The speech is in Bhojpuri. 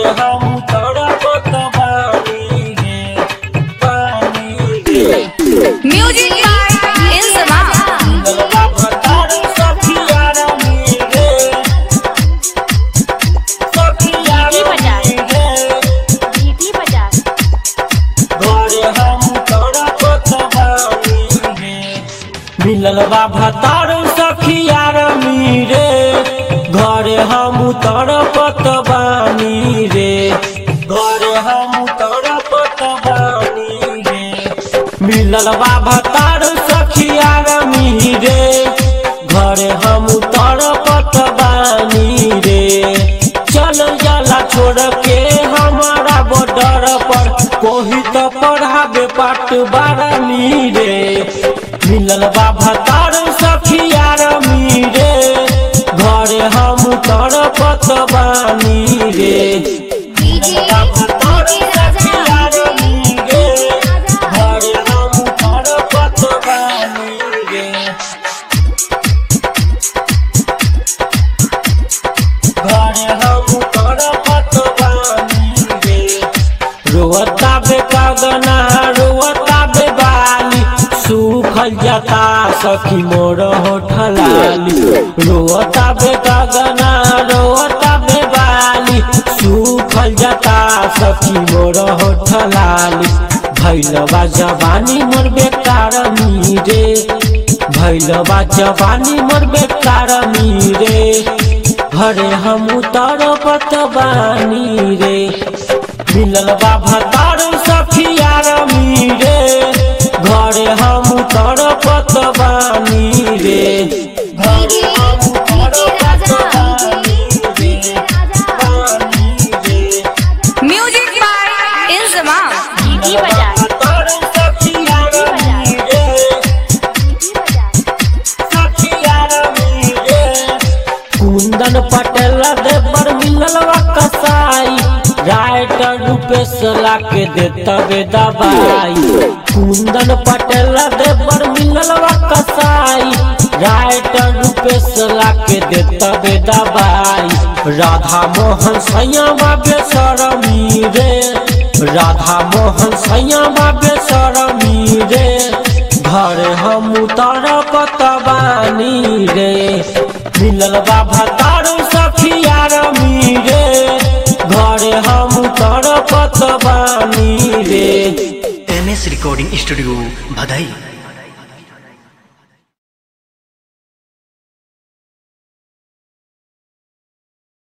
हम तड़पत बानी रे बानी रे Music by Inzama. मिललबा भतार सखिया रमी रे सखिया रमी रे GT Bajaj. घरे हम तड़पत बानी रे मिलल बा भतार सखिया रमी रे घरे हम तड़पत बानी रे घरे हम तड़पत बानी रे मिलल बा भतार सखिया रमी रे घरे हम तड़पत बानी रे चल जाला छोड़ के हमारा बॉर्डर पर कोही तो पढ़ाबे पाट बारमी रे मिलल बा भतार सखिया रमी रे घरे हम तड़पत बानी रे मिलल बा भतार सखिया रमी रे घरे हम तड़पत बानी रे घरे हम तड़पत बानी रे रोवता बे कागना रोवता बे बाली सूखल जाता सखी मोर होठलाली रोवता बे कागना रोवता बे बाली सूखल जाता सखी मोर होठलाली भैलवा जवानी मोर बेकार मीरे भैलवा जवानी मोर बेकार मीरे घरे हम तड़पत बानी रे मिलल बा भतार सखिया रमी रे घरे हम तड़पत बानी रे घरे हम तड़पत बानी रे बानी रे Music by Inzama. GT मिलल बा Bajaj. भतार सखिया रमी रे सखिया रमी रे कुंदन पटेल देवर मिललवा कसाई राइटर रूपेश लाके देता बे दवाई कुंदन पटेल देवर मिललवा कसाई राइटर रूपेश लाके देता बे दवाई राधा मोहन सैया बेसरमी रे राधा मोहन सैया बेसरमी रे घरे हम तड़पत बानी रे मिलल बा भतार सखिया रमी रे घरे हम तड़पत बानी रे एम एस रिकॉर्डिंग स्टूडियो भदई